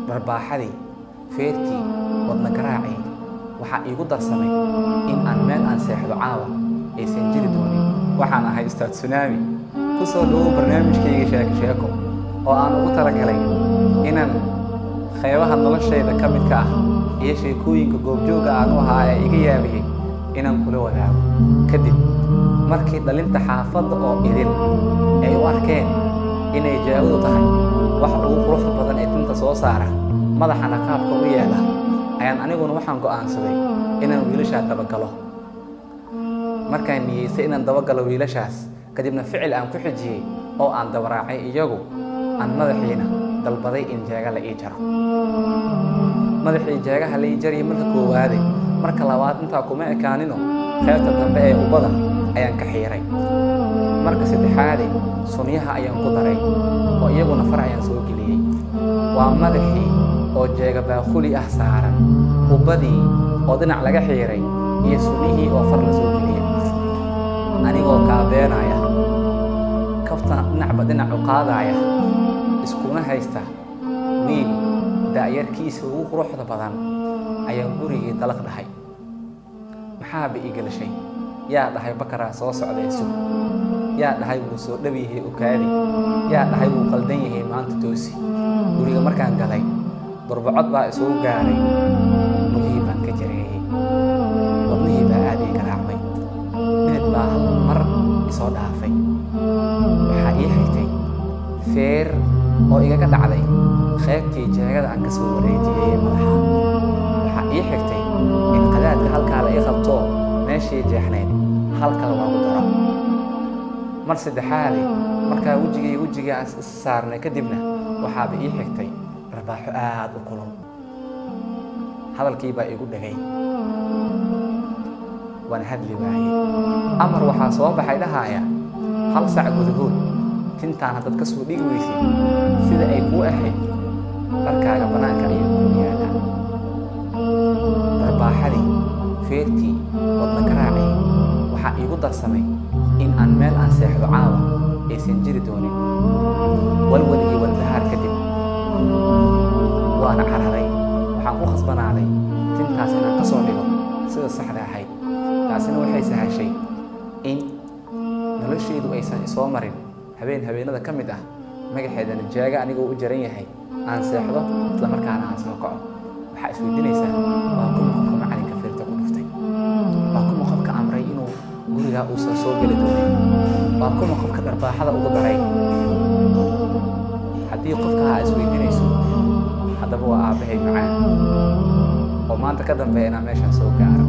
dharbaaxadii feertii wadna garaacii waxaa iigu darsamay in aan meel aan seexdo caawa aysan jiri doonin waxaan ahay ustaad sunaami ku soo dhowow barnaamijkayga sheeko sheeko oo aan ugu talagalay inaan qeybaha noloshayda ka midka ah iyo sheekooyinka goobjooga aan u ahaa ee iga yaabiyey inaan kula wadaago kadib markii dhalinta xaafadda oo idin ay u arkeen inay jaawadu tahay wax ugu quruxda badan ee tinta soo saara madaxana qaabka u yeela ayaan aniguna waxaan go'aansaday inaan wiilashaa dabagalo markaan niyeystay inaan dabagalo wiilashaas kadibna ficil aan ku xijiyey oo aan dabaraacay iyagu aan madaxiina dalbaday in jeega la ii jaro madaxii jeegaha la ii jariyay marka koowaaday marka labaad intaa kuma ekaanino qaybta dambe ee ubbada ayaan ka xiiray marka saddexaadii sunyaha ayaan ku daray oo iyaguna far ayaan soo geliyey waa madaxii oo jeega baaquli ah saaran ubbadii oo dhinac laga xiiray iyo sunnihii oo far la soo geliyey anigoo kaabeenaya kabtana dhinacba dhinac u qaadaya iskuna haysta wiil da'yarkiisa ugu quruxda badan ayaan gurigii dalaq dhahay maxaaba ii gelashay yaa dhahay bakaraa soo socday sug yaa dhahay wuu soo dhab yahay ukaadi yaa dhahay wuu qaldan yahay maanta toosi guriga markaan galay durbacod baa isugu gaaray lugihii baan ka jareeyey wadnihii baa aad ii garaacmay minid baa hal mar isoo dhaafay waxaa ii xigtay feer oo igaga dhacday qaybtii jeegada aan ka soo wareejiyey madaxa waxaa ii xigtay in qadaadka halkaa la ii qabto meeshii jeexnayd halkal loogu daro mar saddexaadi markaa wejigay wejigii aan is saarnay kadibna waxaaba ii xigtay dharbaaxo aad u kulul hadalkii baa igu dhegay waan hadli waayey amar waxaa soo baxay dhahaaya hal sac gudahood tintaan haddaad ka soo dhigi weysay sida ay kuu ahayd dharkaaga bannaanka ayay kuu yaalaa darbaaxadii feertii wadna garaacii waxaa iigu darsamay in aan meel aan seexdo caawa aysan jiri doonin walwal iyo walbahaar kadib waana cararay waxaan ku khasbanaaday tintaas inaan ka soo dhigo sida saxda ahayd taasina waxay sahashay in noloshaydu aysan isoo marin habeen habeenada ka mid ah magaxeedana jaaga anigoo u jaran yahay aan seexdo isla markaana aan soo kaco waxaa isweydiinaysaa waa kuma qofka macalinka feerta ku dhuftay waa kuma qofka amray inuu gurigaa uusan soo geli doonin waa kuma qofka dharbaaxada ugu daray haddii qofka aa isweydiinayso haddaba waa aabbahay macaan oo maanta ka dambeeya inaan meeshaan soo gaaro